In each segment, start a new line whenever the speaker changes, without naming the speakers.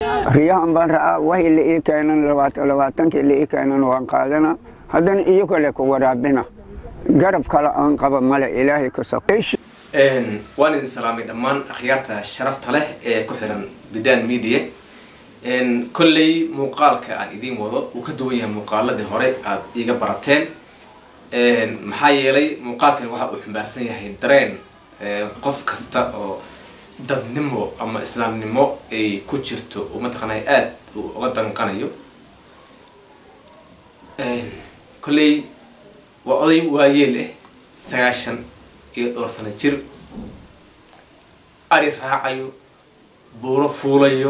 riyahan baan ra'aa wahi la ii keenan labaatankii la ii keenan waan qaadana haddana iyo kale ku waraabina garab kale aan qaba male ilaahay ka saqeesh
waan idin salaamay dhammaan akhyaarta sharafta leh ee ku xiran bidan media kolley muuqaalka aan idiin wado uu ka duwan yahay muuqaaladii hore aada iiga barateen maxaa yeelay muuqaalkan waxa uu xambaarsan yahay dareen qof kasta oo dadnimo ama islaamnimo ay ku jirto oo mataqaanay aada uu uga danqanayo kolley waa oday waayeel ah sagaashan iyo dhowr sano jir ari raacayo buuro fuulayo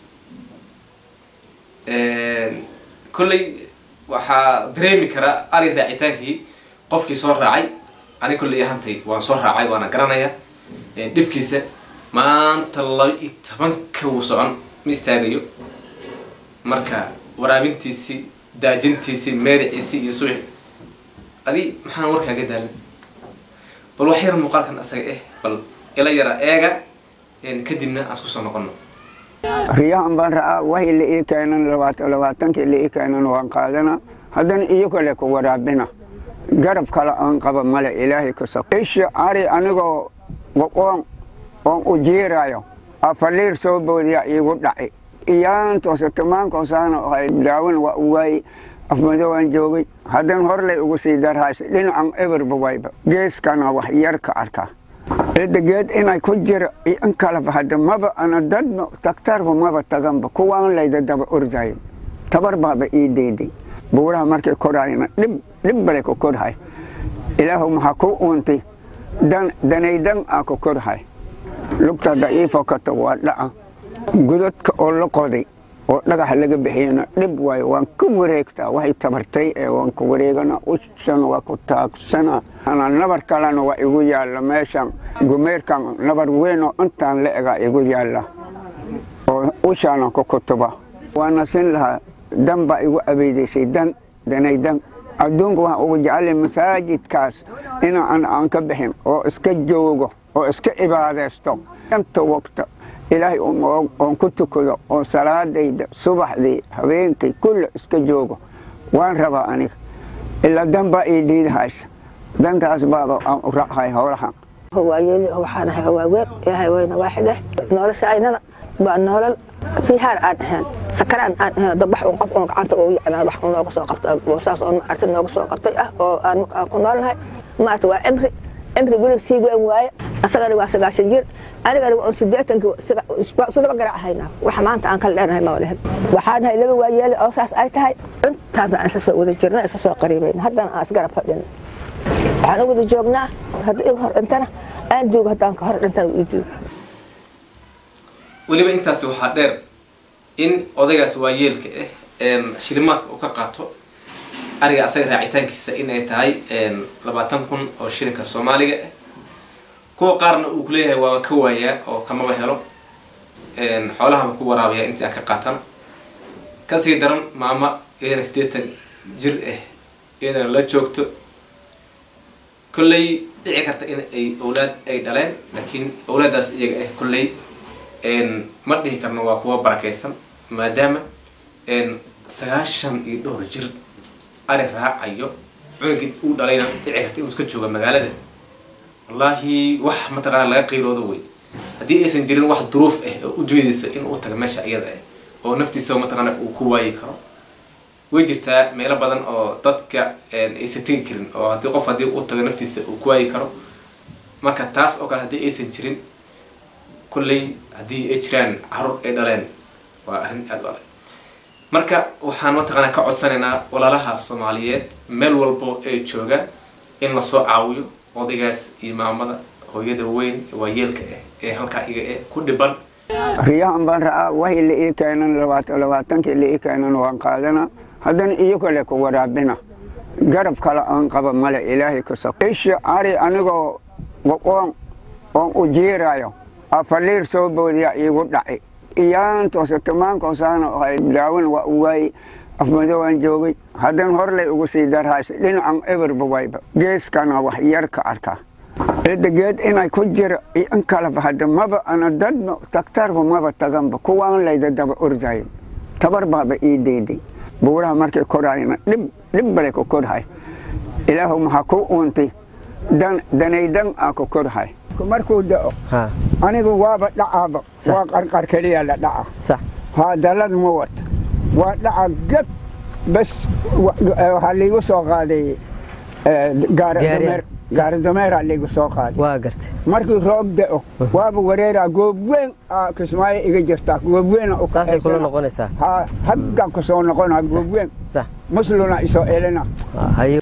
kolley waxaa dareemi karaa ari raacitaankii qofkii soo raacay ani kolley ahantay waan soo raacay waana garanaya dhibkiisa maanta laba iyo tobanka wuu socon ma istaagayo marka waraabintiisii daajintiisii meericiisii iyo suuxi adi maxaan warkaaga daalin bal wax yar muuqaalkan asaga eh bal ila yara eega kadibna aan isku soo noqono
riyahan baan ra'aa wahi la ii keenan labaatankii la ii keenan waan qaadana haddana iyo kale ku waraabina garab kale aan qaba male ilaahay ka saqeesh ari anigoo oon oon u jiirayo afaliir soo boodiya iigu dhaci iyaantoose tamaankoosana ahay daawin waa u waayey afmadowaan joogay haddana horlay ugu sii darhaysa dhinacan eberba wayba geeskana wax yar ka arkaa cidda geed inay ku jiro iyo in kaleba hadda maba ana dadba daktarba maba taganba kuwaan layda daba ordayo tabar baaba ii deyday buuraha markay korayna dhib dhib bale ku korhay ilaahu maxaa ku uuntay dan danaydan aa ku korhay lugta daciifo kata waa dhaca godadka oo la qoday oo dhagax laga bixiyana dhib waayo waan ka wareegtaa waxay tabartay ee waan ka wareegana ushan waa ku taagsana nabar kalena waa igu yaalla meeshan gumeerkan nabar weyn oo intaan la egaa igu yaalla oo ushaana ku kutuba waana sin lahaa dan baa igu abeydaysay dan danay dan adduunka waxaan ugu jeclay masaajidkaas inaan aan ka bixin oo iska joogo oo iska cibaadaysto anta waqta ilaahay oon ku tukado oo salaadayda subaxdii habeenkay kulle iska joogo waan rabaa aniga ilaa dan baa ii diidahaysa dantaas baaba aan u raahay howlahan
waayeeli waxaan ahay waaweyn ilaahay weyna waaxid eh nolosha aynada waa nolol fiihaan aan ahayn sakaraan aan ahayn dabax un qof un gacanta ugu yacnaa wax un nooga soo qabtay saas oo maarta nooga soo qabtay ah oo aan ku noolnahay maarta waa cimri cimri gulib sii weyn waaye asagana waa sagaashan jir anigana waa sideetankii sidaba garac haynaa waxa maanta aan kala leenahay ma walahin waxaan nahay laba waayeeli oo saas ay tahay intaas aan isla soo wada jirna isla soo qariibayna haddana aan isgarab fadhina waxaan u wada joognaa haddii iga hor dhintana aan joogo haddaan ka hor dhintana ii joogo
weliba intaasi waxaa dheer in odaygaas waayeelka ah shilimaadka uu ka qaato ariga asaga raacitaankiisa in ay tahay labaatan kun oo shilinka soomaaliga ah kuwa qaarna uu kuleeyahay waa ka waayaa oo kamaba helo xoolahaba ku waraabaya intii aan ka qaatana kasii daran maama iyadana siddeetan jir ah iyadana la joogto kolley dhici karta in ay owlaad ay dhaleen laakiin owlaadaas iyaga ah kolley ma dhihi karno waa kuwa barakaysan maadaama sagaashan iyo dhowr jir ari raacayo cunugii uu dhalayna dhici karta inuu iska jooga magaalada wallaahi wax mataqaana laga qiiroodo wey haddii aysan jirin wax duruuf ah oo u jeedayso in uu taga meesha iyada ah oo naftiisa mataqaana uu ku waayi karo way jirtaa meelo badan oo dadka aysan tegi karin oo haddii qof haddii uu tago naftiisa uu ku waayi karo marka taas oo kale haddii aysan jirin kolley haddii ay jiraan carruur ay dhaleen waa arrin aada u adag marka waxaan mataqaana ka codsanaynaa walaalaha soomaaliyeed meel walbo ay joogaan in lasoo caawiyo odaygaas iyo maamada hooyada weyn waayeelka ah ee halkaa iga eh ku dhiban
riyahan baan ra'aa wahi la ii keenan labaatankii la ii keenan waan qaadana haddana iyo kale ku waraabina garab kale aan qaba male ilaahay ka saqeesh ari anigoo oon oon u jiirayo afaliir soo boodiya iigu dhaci iyaantoose tamaankoosana ahay daawin waa u waayey afmadowaan joogay haddana horlay ugu sii darhaysa dhinacan eberba wayba geeskana wax yar ka arkaa cidageed inay ku jiro iyo in kaleba hadda maba ana dadba daktarba maba taganba kuwaan layda daba ordayo tabar baaba ii deyday buuraha markay korayna dhib dhib bale ku korhay ilaahu maxaa ku uuntay danaydan aa ku korhay markuu da'o
ha
anigu waaba dhacaaba
Sax.
waa qarqar keliya la dhaca
sax
haa dalad ma wata waa dhaca gab bas wa- eh, waxaa liigu soo qaaday eh, gaari
Gaariya.
dameer gaari dameeraa liigu soo qaaday
waa gartay
markii roob da'o waaba wareeraa goob weyn aa kismaayo iga jirtaa goob weyn
saasay kula noqonaysaa
haa haggan ku soo noqonaa goob weyn
sax
musluna isoo elina
Ah, haye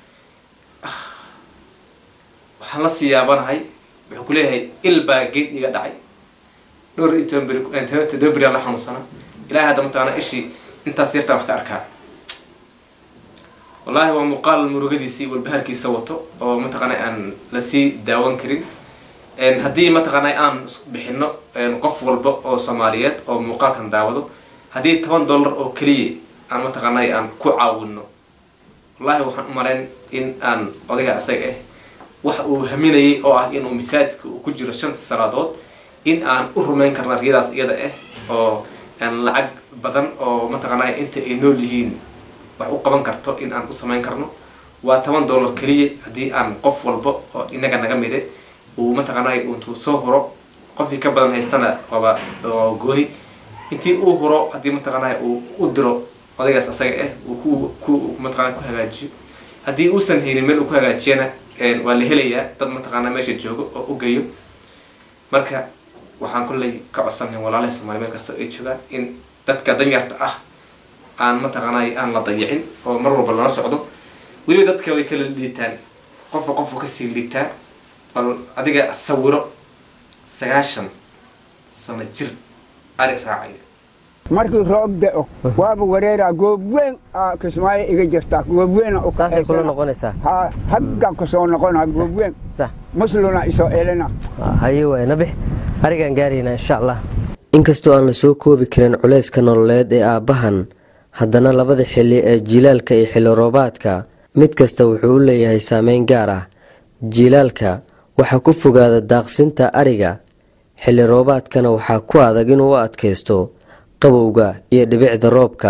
waxaan la sii yaabanahay wuxuu ku leeyahay il baa geed iga dhacay dhowr iyo toban beri eh, toddoba beri aan la xanuunsana ilaahay hadda mataqaana ishii intaas yartaa wax ka arkaa wallaahi waa muuqaal murugadiisii walbahaarkiisa wato oo mataqaana aan lasii daawan karin En haddii mataqaana aan isku bixino en qof walba oo soomaaliyeed oo muuqaalkan daawado haddii toban dollar oo keliya aan mataqaana aan ku caawino wallaahi waxaan u malayn in aan odayga asaga ah waxa uu haminayay oo ah inuu masaajidka uu ku jiro shanta salaadood in aan u rumayn karna riyadaas iyada ah oo aan lacag badan oo mataqaanaa inta ay nool yihiin wax u qaban karto in aan u samayn karno waa toban dollar keliya haddii aan qof walba oo inaga naga mide uu mataqaanaa intuu soo huro qofkii ka badan haystana waaba oo gooni intii uu huro haddii mataqaanaa uu u diro odaygaas asaga ah uu ku ku mataqaanaa ku hagaajiyo haddii uusan haynin meel uu ku hagaajiyana een, waa la helayaa dad mataqaanaa meesha joogo oo u geeyo marka waxaan kolley ka codsanay walaalaha soomaali meel kasta ay joogaan in dadka danyarta ah aan mataqaanaa aan la dayicin oo mar walba lala socdo weliba dadka way kala liitaan qofka qofka kasii liitaa bal adiga sawiro sagaashan sano jir ari raacaya
markii roob da'o waaba wareeraa goob weyn aa kismaayo iga jirtaa goob weyn
saasay kula noqonaysaa
haa haggan ku soo noqonaa goob weyn
sax
musluna isoo elina
Ah, haye waay nabix arigaan gaaraynaa insha allah
inkastoo aan la soo koobi karin culayska nololeed ee aabbahan haddana labada xilli ee jiilaalka iyo xilli roobaadka mid kasta wuxuu u leeyahay saameyn gaar ah jiilaalka waxaa ku fogaada daaqsinta ariga xilli roobaadkana waxaa ku adag inuu u adkaysto qabowga iyo dhibicda roobka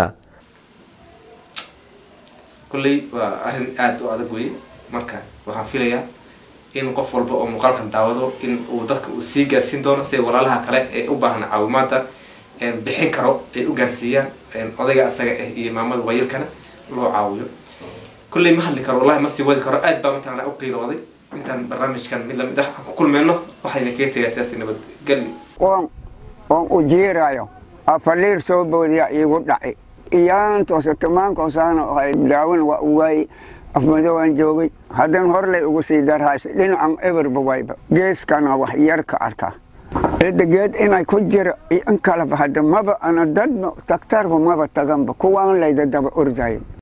kolley waa arrin aada u adag weye marka waxaan filayaa in qof walba oo muuqaalkan daawado in uu dadka uu sii gaarsiin doono sida walaalaha kale ee u baahan caawimaada een, bixin karo ay u gaarsiiyaan een, odayga asaga ah iyo maamada waayilkana loo caawiyo kolley ma hadli karo wallahi ma sii wadi karo aad baa mataqaanaa u qiilooday intaan barnaamijkan mid lamid ah aan ku kulmeyno waxayna kaga tegaa sidaasi nabadgelyo
oon oon u jiirayo afaliir soo boodiya iigu dhaci iyaantoose tamaankoosaan ahay daawan waa u waayey afmadowaan joogay haddana horlay ugu sii darhaysa dhinacan eberba wayba geeskana wax yar ka arkaa cidageed inay ku jiro iyo in kaleba hadda maba ana dadba daktarba maba taganba kuwaan layda daba ordayo